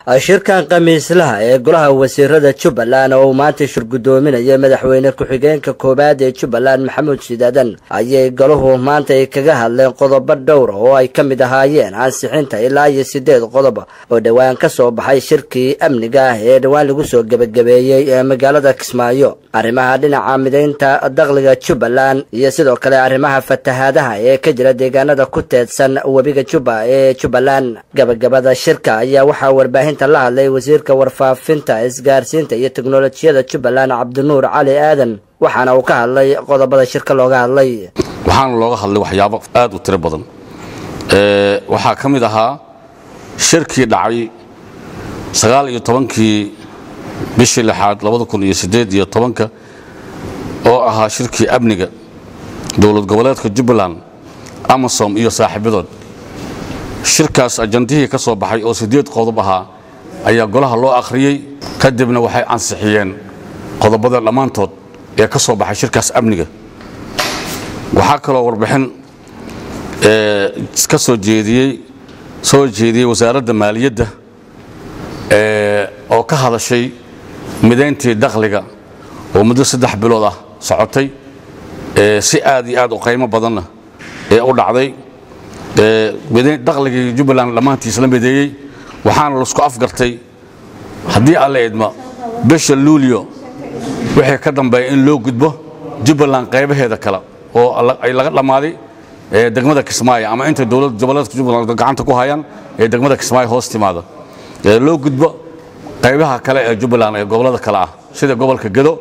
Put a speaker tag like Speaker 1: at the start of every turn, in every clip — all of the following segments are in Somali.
Speaker 1: shirkan khamiislaha ee golaha wasiirada jubbaland oo uu maanta shirgudoominaya madaxweyne ku-xigeenka koowaad ee jubbaland maxamuud shidaadan ayay golahu maanta ay kaga hadleen qodobo dhowra oo ay ka mid ahaayeen ansixinta ilaa iyo sideed qodob oo dhowaan ka soo baxay shirkii amniga ah ee dhowaan lagu soo gebagabeeyey ee magaalada kismaayo arrimaha dhinaca midaynta dakhliga jubbaland iyo sidoo kale arrimaha fatahaadaha ee ka jira deegaanada ku teedsan webiga jubba ee jubbaland gabagabada shirka ayaa waxaa warbaahinta la hadlay wasiirka warfaafinta isgaarsiinta iyo teknolojiyada jubbaland cabdinuur cali aadan waxaana uu ka hadlay qodobada shirka looga hadlay
Speaker 2: waxaana looga hadlay waxyaabo aad u tiro badan waxaa ka mid ahaa shirkii dhacay sagaal iyo tobankii bishii lixaad labada kun iyo siddeed iyo tobanka oo ahaa shirkii amniga dowlad goboleedka jubbaland amasom iyo saaxiibadood shirkaas ajandihii ka soo baxay oo siddeed qodob ahaa ayaa golaha loo akhriyey kadibna waxay ansixiyeen qodobada dhammaantood ee ka soo baxay shirkaas amniga waxaa kaloo warbixin ka soo jeediyey soo jeediyey wasaaradda maaliyadda oo ka hadashay midayntii dakhliga oo muddo saddex bilood ah socotay si aad iyo aad u qaymo badanna ee u dhacday dakhligii jubbaland dhammaantiis la mideeyey waxaana laisku afgartay haddii alla idma bisha luulyo wixii ka dambeeya in loo gudbo jubbaland qaybaheeda kale oo ay laga dhammaaday degmada kismaayo ama intay dowlad goboleedka jubbaland gacanta ku hayaan ee degmada kismaayo hoos timaada loo gudbo qaybaha kale ee jubbaland ee gobollada kale ah sida gobolka gedo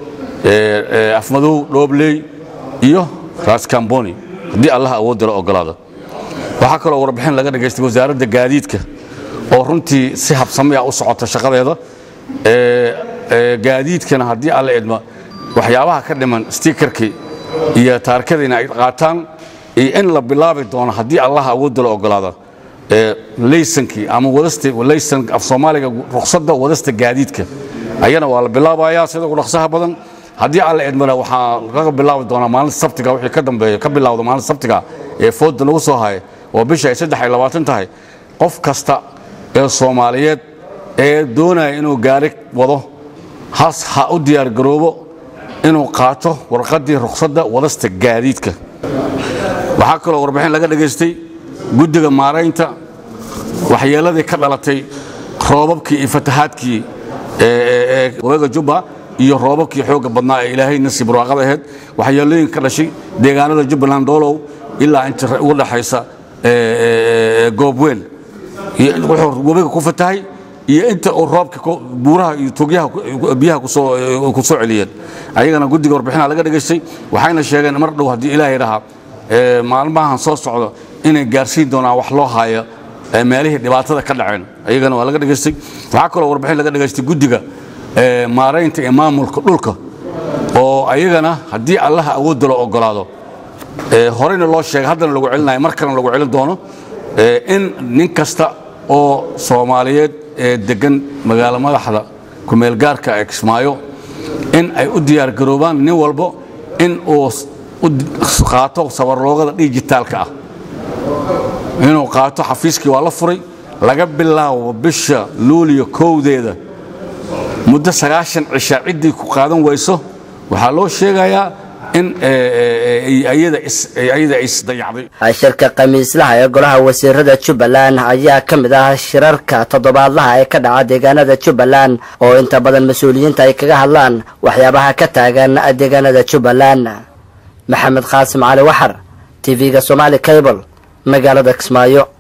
Speaker 2: afmadow dhoobley iyo raaskamboni haddii allaha awoodda la ogolaada waxaa kaloo warbixin laga dhagaystay wasaaradda gaadiidka oo runtii si habsami ah u socota shaqadeeda gaadiidkana haddii alla idma waxyaabaha ka dhiman stikerkii iyo taarikadiina ay qaataan iyo in la bilaabi doono haddii allaha awoodda la ogolaada laysankii ama wadastlaysan af soomaaliga ruqsadda wadasta gaadiidka ayana waa la bilaabayaa sida ugu dhaqsaha badan haddii alla idmana waxaa laga bilaabi doonaa maalinta sabtiga wixii ka dambeeya ka bilawda maalinta sabtiga ee fooda nagu soo haya oo bisha ay saddex iyo labaatan tahay qof kasta ee soomaaliyeed ee doonaya inuu gaari wado has ha u diyaargaroobo inuu qaato warqaddii ruqsadda wadasta gaadiidka waxaa kaloo warbixin laga dhagaystay guddiga maaraynta waxyeelladii ka dhalatay roobabkii iyo fatahaadkii weega jubba iyo roobabkii xoogga badnaa ee ilaahay nasiib barwaaqada ahayd waxyeelooyin ka dhashay deegaanada jubbaland doolow ilaa inta ugu dhaxaysa goobweel wuxuu webiga ku fatahay iyo inta uu roobka buuraha iyo togyaha biyaha ku soo celiyeen ayagana guddiga warbixinaha laga dhagaystay waxayna sheegeen mar dhow haddii ilaahay dhahaa maalmahan soo socdo inay gaarsiin doonaan wax loo haayo meelihii dhibaatada ka dhaceen ayagana waa laga dhagaystay waxaa kaloo warbixin laga dhagaystay guddiga maaraynta ee maamulka dhulka oo ayagana haddii allaha awoodda la ogolaado horeyna loo sheegay haddana lagu celinayo mar kalena lagu celin doono in nin kasta oo soomaaliyeed ee deggan magaalo madaxda kumeelgaarka ee kismaayo in ay u diyaargaroobaan nin walbo in uu qaato sabarloogada dijitaalka ah inuu qaato xafiiskii waa la furay laga bilaabo bisha luuliyo kowdeeda muddo sagaashan cisha ciddii ku qaadan wayso waxaa loo sheegayaa in ayada isdayacday
Speaker 1: shirka khamiislaha ee golaha wasiirada jubbaland ayaa ka mid ah shirarka toddobaadlaha ee ka dhaca deegaanada jubbaland oo inta badan mas-uuliyiinta ay kaga hadlaan waxyaabaha ka taagan deegaanada jubbaland maxamed qaasim cali waxar tv-ga somaali cable magaalada kismaayo